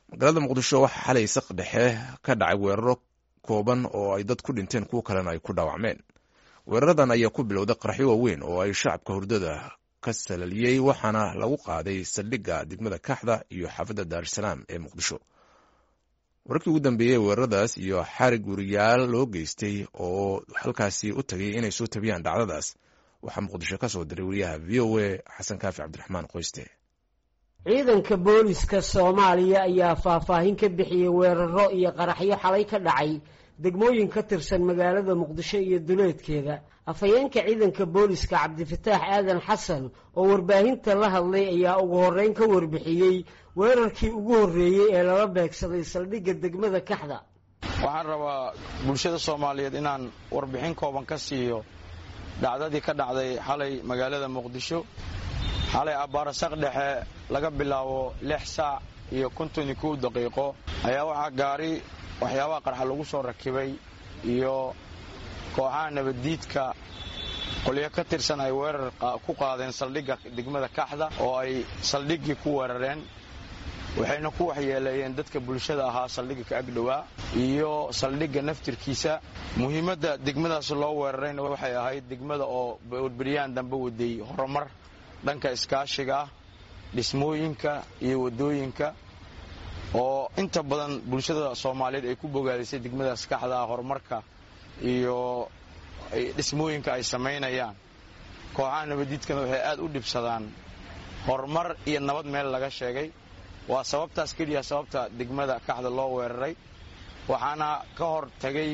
magaalada muqdisho waxaa xalay saq dhexe ka dhacay weeraro kooban oo ay dad ku dhinteen kuwo kalena ay ku dhaawacmeen weeraradan ayaa ku bilowday qaraxyo waaweyn oo ay shacabka hurdada ka salaliyey waxaana lagu qaaday saldhigga degmada kaxda iyo xaafadda daarusalaam ee muqdisho wararkii ugu dambeeyey weeraradaas iyo xarig weriyaal loo geystay oo halkaasi u tagay inay soo tabiyaan dhacdadaas waxaa muqdisho ka soo diray weriyaha v o a xasan kaafi cabdiraxmaan qoyste ciidanka booliska soomaaliya ayaa faahfaahin ka bixiyey weeraro iyo qaraxyo xalay ka dhacay degmooyin ka tirsan magaalada muqdisho iyo duleedkeeda afhayeenka ciidanka booliska cabdifataax aadan xasan oo warbaahinta la hadlay ayaa ugu horreyn ka warbixiyey weerarkii ugu horreeyey ee lala beegsaday saldhigga degmada kaxda waxaan rabaa bulshada soomaaliyeed inaan warbixin kooban ka siiyo dhacdadii ka dhacday xalay magaalada muqdisho xalay abbaarasaq dhexe laga bilaabo lix saac iyo konton iyo kow daqiiqo ayaa waxaa gaari waxyaabaha qarxa lagu soo rakibay iyo kooxaha nabaddiidka qolyo ka tirsan ay weerar ku qaadeen saldhigga degmada kaxda oo ay saldhiggii ku weerareen waxayna ku waxyeeleeyeen dadka bulshada ahaa saldhigga ka agdhowaa iyo saldhigga naftirkiisa muhiimadda degmadaas loo weerarayna waxay ahayd degmada oo beryahan dambe waday horumar dhanka iskaashiga ah dhismooyinka iyo waddooyinka oo inta badan bulshada soomaaliyeed ay ku bogaadisay degmadaas kaxda ah horumarka iyo dhismooyinka ay samaynayaan kooxaha nabaddiidkana waxay aad u dhibsadaan horumar iyo nabad meel laga sheegay waa sababtaas keliya sababta degmada kaxda loo weeraray waxaana ka hor tagay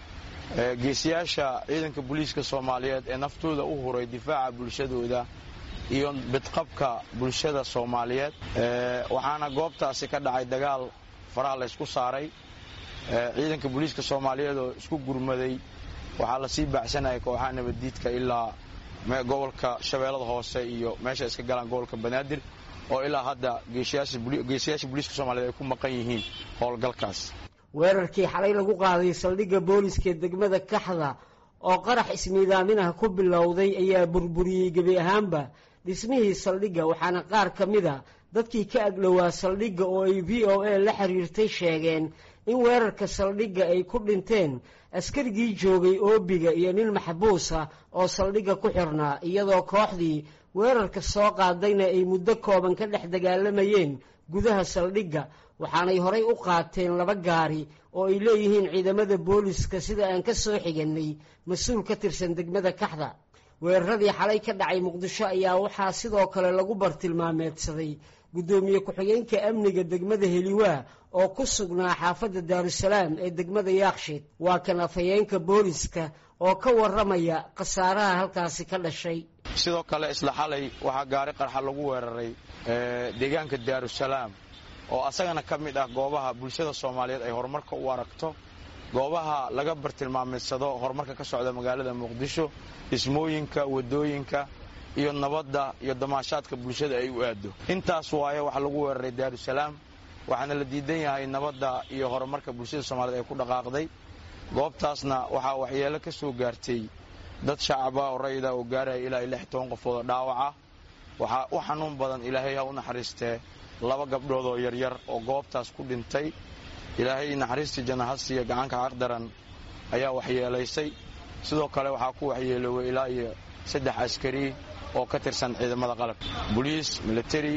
geesiyaasha ciidanka booliiska soomaaliyeed ee naftooda u huray difaaca bulshadooda iyo bidqabka bulshada soomaaliyeed waxaana goobtaasi ka dhacay dagaal faraha laysku saaray ciidanka booliiska soomaaliyeed oo isku gurmaday waxaa lasii baacsanayay kooxaha nabaddiidka ilaa gobolka shabeellada hoose iyo meesha iska galaan gobolka banaadir oo ilaa hadda geesiyaasha booliiska soomaliyeed ay ku maqan yihiin howlgalkaas weerarkii xalay lagu qaaday saldhigga booliska degmada kaxda oo qarax ismiidaaminaha ku bilowday ayaa burburiyey gebi ahaanba dhismihii saldhigga waxaana qaar ka mid a dadkii ka agdhowaa saldhigga oo ay v o a la xiriirtay sheegeen in weerarka saldhigga ay ku dhinteen askarigii joogay oobiga iyo nin maxbuus ah oo saldhigga ku xirnaa iyadoo kooxdii weerarka soo qaadayna ay muddo kooban ka dhex dagaalamayeen gudaha saldhigga waxaanay horay u qaateen laba gaari oo ay leeyihiin ciidamada booliska sida aan ka soo xiganay mas-uul ka tirsan degmada kaxda weeraradii xalay ka dhacay muqdisho ayaa waxaa sidoo kale lagu bartilmaameedsaday guddoomiye ku-xigeenka amniga degmada heliwaa oo ku sugnaa xaafadda daarusalaam ee degmada yaakshiid waa kan afhayeenka booliska oo ka warramaya khasaaraha halkaasi ka dhashay sidoo kale isla xalay waxaa gaari qarxa lagu weeraray deegaanka daarusalaam oo asagana ka mid ah goobaha bulshada soomaaliyeed ay horumarka u aragto goobaha laga bartilmaameedsado horumarka ka socda magaalada muqdisho dhismooyinka waddooyinka iyo nabadda iyo damaashaadka bulshada ay u aado intaas waaye waxaa lagu weeraray daarusalaam waxaana la diidan yahay nabadda iyo horumarka bulshada soomaliyeed ay ku dhaqaaqday goobtaasna waxaa waxyeelo ka soo gaartay dad shacaba oo rayida oo gaaraya ilaa lix toban qofood oo dhaawaca waxaa u xanuun badan ilaahay ha u naxariistee laba gabdhood oo yaryar oo goobtaas ku dhintay ilaahay naxariistii janahasiya gacanka caqdaran ayaa waxyeelaysay sidoo kale waxaa ku waxyeelooway ilaa iyo saddex askari oo ka tirsan ciidamada qalabka boliis militari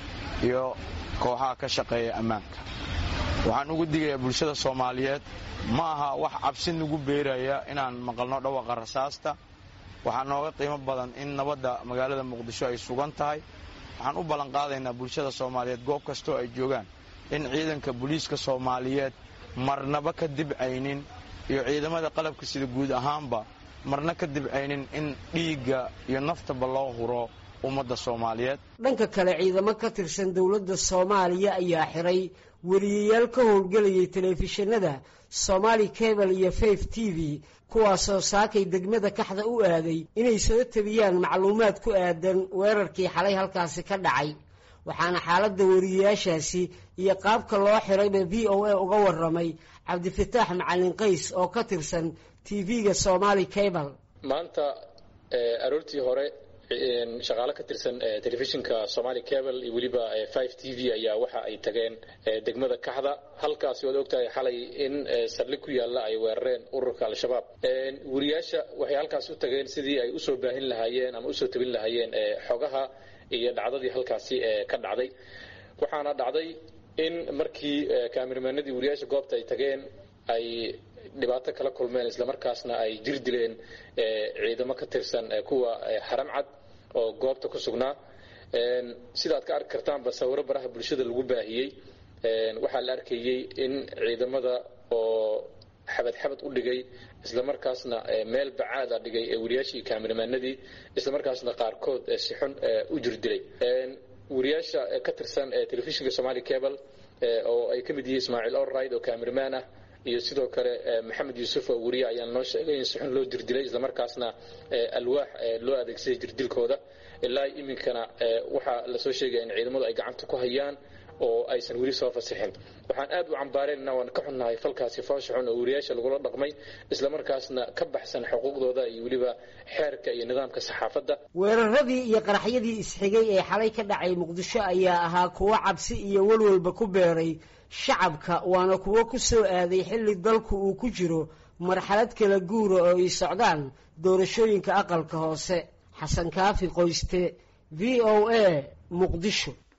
iyo kooxaha ka shaqeeya ammaanka waxaan ugu digayaa bulshada soomaaliyeed ma aha wax cabsi nagu beeraya inaan maqalno dhawaqa rasaasta waxaa nooga qiimo badan in nabadda magaalada muqdisho ay sugan tahay waxaan u ballanqaadaynaa bulshada soomaaliyeed goob kastoo ay joogaan in ciidanka booliiska soomaaliyeed marnaba ka dibcaynin iyo ciidamada qalabka sida guud ahaanba marna ka dibcaynin in dhiigga iyo naftaba loo huro ummadda soomaaliyeed dhanka kale ciidamo ka tirsan dowladda soomaaliya ayaa xiray weriyayaal ka howlgelayay telefishinada somaali cable iyo faif t v kuwaasoo saakay degmada kaxda u aaday inay soo tabiyaan macluumaad ku aadan weerarkii xalay halkaasi ka dhacay waxaana xaaladda weriyayaashaasi iyo qaabka loo xirayba v o a uga waramay cabdifataax macalin qays oo ka tirsan t v-ga somaali cable maanta aroortii hore shaqaalo ka tirsan telefishinka somali cable iyo weliba five t v ayaa waxa ay tageen degmada kaxda halkaasi waad ogtahay xalay in saldhig ku yaalla ay weerareen ururka al-shabaab wariyaasha waxay halkaas u tageen sidii ay usoo baahin lahaayeen ama usoo tabin lahaayeen xogaha iyo dhacdadii halkaasi ka dhacday waxaana dhacday in markii kaamiramanadii wariyaasha goobta ay tageen ay dhibaato kala kulmeen islamarkaasna ay jir dileen ciidamo ka tirsan kuwa haram cad oo goobta ku sugnaa sidaad ka arki kartaanba sawiro baraha bulshada lagu baahiyey waxaa la arkayey in ciidamada oo xabad xabad u dhigay islamarkaasna meel bacaada dhigay wariyaashii kaamiramanadii islamarkaasna qaarkood si xun u jir dilay wariyaasha ka tirsan telefishinka somali cable oo ay ka mid yihiin ismaaciil orride oo cameraman ah iyo sidoo kale maxamed yuusuf oo wariye ayaa noo sheegay in si xun loo jirdilay islamarkaasna alwaax loo adeegsaday jirdilkooda ilaa iminkana waxaa lasoo sheegaya in ciidamadu ay gacanta ku hayaan oo aysan weli soo fasixin waxaan aad u cambaareenna waan ka xunnahay falkaasi foosha xun oo wariyaasha lagula dhaqmay islamarkaasna ka baxsan xuquuqdooda iyo weliba xeerka iyo nidaamka saxaafadda weeraradii iyo qaraxyadii isxigay ee xalay ka dhacay muqdisho ayaa ahaa kuwo cabsi iyo walwalba ku beeray shacabka waana kuwo ku soo aaday xilli dalku uu ku jiro marxalad kala guura oo ay socdaan doorashooyinka aqalka hoose xasan kaafi qoyste v o a muqdisho